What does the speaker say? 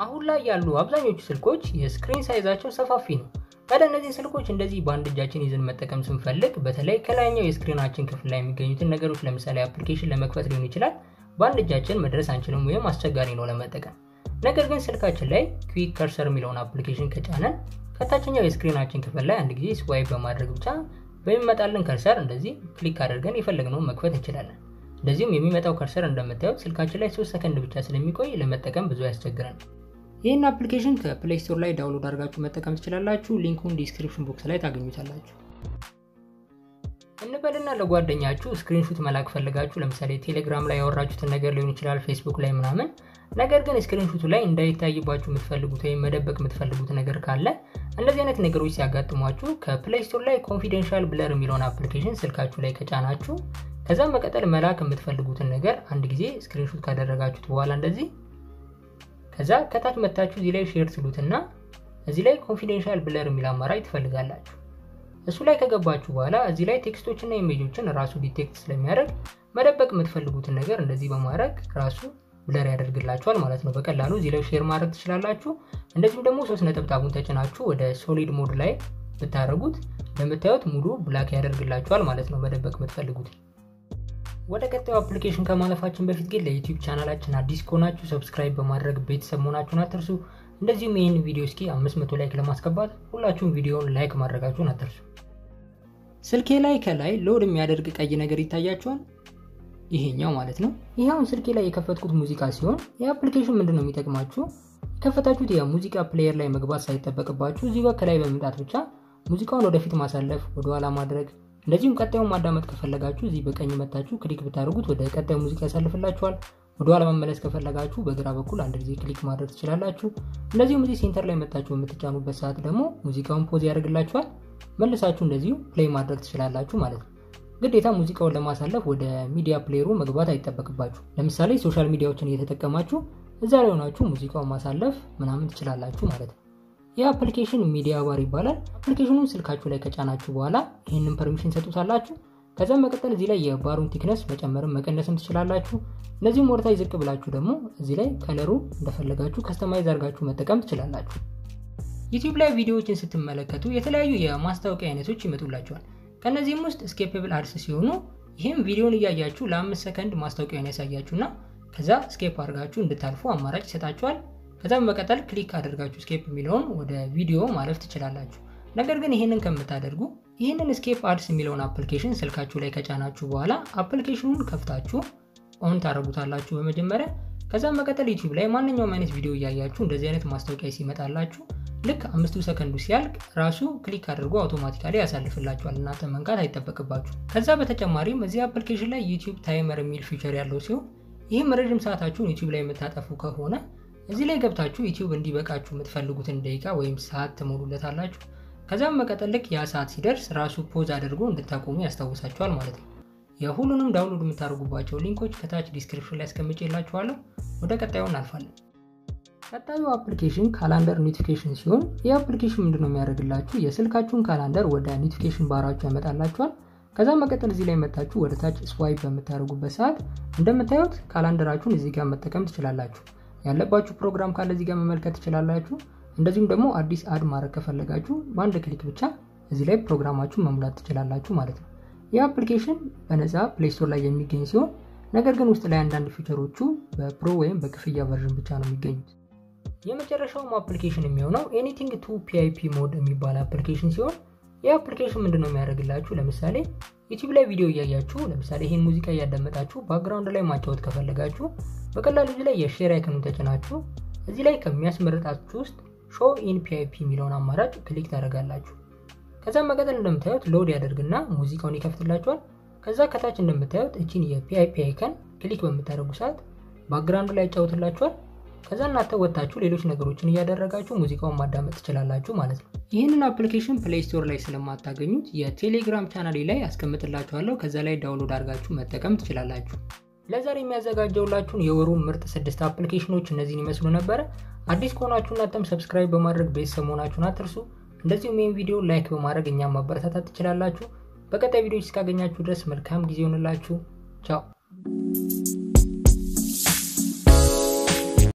አሁን ላይ ያሉ አብዛኞቹ ስልኮች የስክሪን ሳይዛቸው ሰፋፊ ነው። ታዲያ እነዚህ ስልኮች እንደዚህ በአንድ እጃችን ይዘን መጠቀም ስንፈልግ በተለይ ከላይኛው የስክሪናችን ክፍል ላይ የሚገኙትን ነገሮች ለምሳሌ አፕሊኬሽን ለመክፈት ሊሆን ይችላል በአንድ እጃችን መድረስ አንችልም ወይም አስቸጋሪ ነው ለመጠቀም። ነገር ግን ስልካችን ላይ ኩዊክ ከርሰር የሚለውን አፕሊኬሽን ከጫነን ከታችኛው የስክሪናችን ክፍል ላይ አንድ ጊዜ ስዋይፕ በማድረግ ብቻ በሚመጣልን ከርሰር እንደዚህ ክሊክ አድርገን የፈለግነውን መክፈት እንችላለን። እንደዚሁም የሚመጣው ከርሰር እንደምታዩት ስልካችን ላይ ሶስት ሰከንድ ብቻ ስለሚቆይ ለመጠቀም ብዙ ያስቸግራል። ይህን አፕሊኬሽን ከፕሌይ ስቶር ላይ ዳውንሎድ አድርጋችሁ መጠቀም ትችላላችሁ። ሊንኩን ዲስክሪፕሽን ቦክስ ላይ ታገኙታላችሁ። እንበልና ለጓደኛችሁ ስክሪንሹት መላክ ፈልጋችሁ ለምሳሌ ቴሌግራም ላይ ያወራችሁትን ነገር ሊሆን ይችላል፣ ፌስቡክ ላይ ምናምን። ነገር ግን ስክሪንሹቱ ላይ እንዳይታይባችሁ የምትፈልጉት ወይም መደበቅ የምትፈልጉት ነገር ካለ እንደዚህ አይነት ነገሮች ሲያጋጥሟችሁ ከፕሌይ ስቶር ላይ ኮንፊደንሻል ብለር የሚለውን አፕሊኬሽን ስልካችሁ ላይ ከጫናችሁ ከዛም መቀጠል መላክ የምትፈልጉትን ነገር አንድ ጊዜ ስክሪንሹት ካደረጋችሁት በኋላ እንደዚህ ከዛ ከታች መታችሁ እዚህ ላይ ሼር ትሉትና እዚህ ላይ ኮንፊደንሻል ብለር የሚል አማራጭ ትፈልጋላችሁ። እሱ ላይ ከገባችሁ በኋላ እዚህ ላይ ቴክስቶችና ኢሜጆችን ራሱ ዲቴክት ስለሚያደርግ መደበቅ የምትፈልጉትን ነገር እንደዚህ በማድረግ ራሱ ብለር ያደርግላችኋል ማለት ነው። በቀላሉ እዚህ ላይ ሼር ማድረግ ትችላላችሁ። እንደዚሁም ደግሞ ሶስት ነጠብጣቡን ተጭናችሁ ወደ ሶሊድ ሞድ ላይ ብታደረጉት እንደምታዩት ሙሉ ብላክ ያደርግላችኋል ማለት ነው፣ መደበቅ የምትፈልጉት። ወደ ቀጣዩ አፕሊኬሽን ከማለፋችን በፊት ግን ለዩቲዩብ ቻናላችን አዲስ ከሆናችሁ ሰብስክራይብ በማድረግ ቤተሰብ መሆናችሁን አትርሱ። እንደዚሁም ይህን ቪዲዮ እስኪ 500 ላይክ ለማስገባት ሁላችሁም ቪዲዮውን ላይክ ማድረጋችሁን አትርሱ። ስልኬ ላይ ከላይ ሎድ የሚያደርግ ቀይ ነገር ይታያችኋል። ይሄኛው ማለት ነው። ይኸውን ስልኬ ላይ የከፈትኩት ሙዚቃ ሲሆን የአፕሊኬሽን ምንድን ነው የሚጠቅማችሁ የከፈታችሁት የሙዚቃ ፕሌየር ላይ መግባት ሳይጠበቅባችሁ እዚህ ጋር ከላይ በመምጣት ብቻ ሙዚቃውን ወደፊት ማሳለፍ፣ ወደኋላ ማድረግ እንደዚሁም ቀጣዩን ማዳመጥ ከፈለጋችሁ እዚህ በቀኝ መታችሁ ክሊክ ብታደርጉት ወደ ቀጣዩ ሙዚቃ ያሳልፍላችኋል። ወደኋላ መመለስ ከፈለጋችሁ በግራ በኩል አንድ ጊዜ ክሊክ ማድረግ ትችላላችሁ። እንደዚሁም እዚህ ሴንተር ላይ መታችሁ የምትጫኑበት ሰዓት ደግሞ ሙዚቃውን ፖዝ ያደርግላችኋል። መልሳችሁ እንደዚሁ ፕሌይ ማድረግ ትችላላችሁ ማለት ነው። ግዴታ ሙዚቃውን ለማሳለፍ ወደ ሚዲያ ፕሌየሩ መግባት አይጠበቅባችሁ። ለምሳሌ ሶሻል ሚዲያዎችን እየተጠቀማችሁ እዛ ላይ ሆናችሁ ሙዚቃውን ማሳለፍ ምናምን ትችላላችሁ ማለት ነው። ይህ አፕሊኬሽን ሚዲያ ባር ይባላል። አፕሊኬሽኑን ስልካችሁ ላይ ከጫናችሁ በኋላ ይህንን ፐርሚሽን ሰጡታላችሁ። ከዛም መቀጠል እዚህ ላይ የባሩን ቲክነስ መጨመርም መቀነስም ትችላላችሁ። እነዚህም ወደታች ዝቅ ብላችሁ ደግሞ እዚህ ላይ ከለሩ እንደፈለጋችሁ ከስተማይዝ አድርጋችሁ መጠቀም ትችላላችሁ። ዩቲዩብ ላይ ቪዲዮዎችን ስትመለከቱ የተለያዩ የማስታወቂያ አይነቶች ይመጡላችኋል። ከእነዚህም ውስጥ ስኬፕብል አድስ ሲሆኑ ይህም ቪዲዮን እያያችሁ ለአምስት ሰከንድ ማስታወቂያን ያሳያችሁና ከዛ ስኬፕ አድርጋችሁ እንድታልፉ አማራጭ ይሰጣችኋል። ከዛም በቀጠል ክሊክ አድርጋችሁ ስኬፕ የሚለውን ወደ ቪዲዮ ማለፍ ትችላላችሁ። ነገር ግን ይህንን ከምታደርጉ ይህንን ስኬፕ አድስ የሚለውን አፕሊኬሽን ስልካችሁ ላይ ከጫናችሁ በኋላ አፕሊኬሽኑን ከፍታችሁ ኦን ታደርጉታላችሁ በመጀመሪያ። ከዛም መቀጠል ዩቲዩብ ላይ ማንኛውም አይነት ቪዲዮ እያያችሁ እንደዚህ አይነት ማስታወቂያ ሲመጣላችሁ ልክ አምስቱ ሰከንዱ ሲያልቅ ራሱ ክሊክ አድርጎ አውቶማቲካሊ ያሳልፍላችኋል። እናንተ መንካት አይጠበቅባችሁ። ከዛ በተጨማሪም እዚህ አፕሊኬሽን ላይ ዩቲዩብ ታይመር የሚል ፊቸር ያለው ሲሆን ይህም ረዥም ሰዓታችሁን ዩቲዩብ ላይ የምታጠፉ ከሆነ እዚህ ላይ ገብታችሁ ዩቲዩብ እንዲበቃችሁ የምትፈልጉትን ደቂቃ ወይም ሰዓት ትሞሉለታላችሁ። ከዛም መቀጠል ልክ ያ ሰዓት ሲደርስ ራሱ ፖዝ አድርጎ እንድታቆሙ ያስታውሳችኋል ማለት ነው። የሁሉንም ዳውንሎድ የምታደርጉባቸው ሊንኮች ከታች ዲስክሪፕሽን ላይ አስቀምጬላችኋለሁ። ወደ ቀጣዩ እናልፋለን። ቀጣዩ አፕሊኬሽን ካላንደር ኖቲፊኬሽን ሲሆን ይህ አፕሊኬሽን ምንድነው የሚያደርግላችሁ የስልካችሁን ካላንደር ወደ ኖቲፊኬሽን ባራችሁ ያመጣላችኋል። ከዛም መቀጠል እዚህ ላይ መታችሁ ወደ ታች ስዋይፕ በምታደርጉበት ሰዓት እንደምታዩት ካላንደራችሁን እዚህ ጋር መጠቀም ትችላላችሁ። ያለባችሁ ፕሮግራም ካለ እዚህ ጋር መመልከት ትችላላችሁ። እንደዚሁም ደግሞ አዲስ አድ ማድረግ ከፈለጋችሁ በአንድ ክሊክ ብቻ እዚህ ላይ ፕሮግራማችሁን መሙላት ትችላላችሁ ማለት ነው። ይህ አፕሊኬሽን በነፃ ፕሌይ ስቶር ላይ የሚገኝ ሲሆን ነገር ግን ውስጥ ላይ አንዳንድ ፊቸሮቹ በፕሮ ወይም በክፍያ ቨርዥን ብቻ ነው የሚገኙት። የመጨረሻውም አፕሊኬሽን የሚሆነው ኤኒቲንግ ቱ ፒአይፒ ሞድ የሚባል አፕሊኬሽን ሲሆን ይህ አፕሊኬሽን ምንድነው የሚያደርግላችሁ ለምሳሌ ዩቲዩብ ላይ ቪዲዮ እያያችሁ ለምሳሌ ይህን ሙዚቃ እያዳመጣችሁ ባክግራውንድ ላይ ማጫወት ከፈለጋችሁ በቀላሉ እዚህ ላይ የሼር አይከኑን ተጭናችሁ እዚህ ላይ ከሚያስመርጣችሁ ውስጥ ሾ ኢን ፒአይፒ የሚለውን አማራጭ ክሊክ ታደርጋላችሁ። ከዛም መቀጠል እንደምታዩት ሎድ ያደርግና ሙዚቃውን ይከፍትላችኋል። ከዛ ከታች እንደምታዩት እችን የፒአይፒ አይከን ክሊክ በምታደርጉ ሰዓት ባክግራውንድ ላይ ያጫውትላችኋል። ከዛ እናንተ ወጥታችሁ ሌሎች ነገሮችን እያደረጋችሁ ሙዚቃውን ማዳመጥ ትችላላችሁ ማለት ነው። ይህንን አፕሊኬሽን ፕሌይ ስቶር ላይ ስለማታገኙት የቴሌግራም ቻናሌ ላይ አስቀምጥላችኋለሁ። ከዛ ላይ ዳውንሎድ አድርጋችሁ መጠቀም ትችላላችሁ። ለዛሬ የሚያዘጋጀውላችሁን የወሩ ምርጥ ስድስት አፕሊኬሽኖች እነዚህን ይመስሉ ነበረ። አዲስ ከሆናችሁ እናንተም ሰብስክራይብ በማድረግ ቤተሰብ መሆናችሁን አትርሱ። እንደዚሁም ይህን ቪዲዮ ላይክ በማድረግ እኛም ማበረታታት ትችላላችሁ። በቀጣይ ቪዲዮች እስካገኛችሁ ድረስ መልካም ጊዜ ይሆንላችሁ። ቻው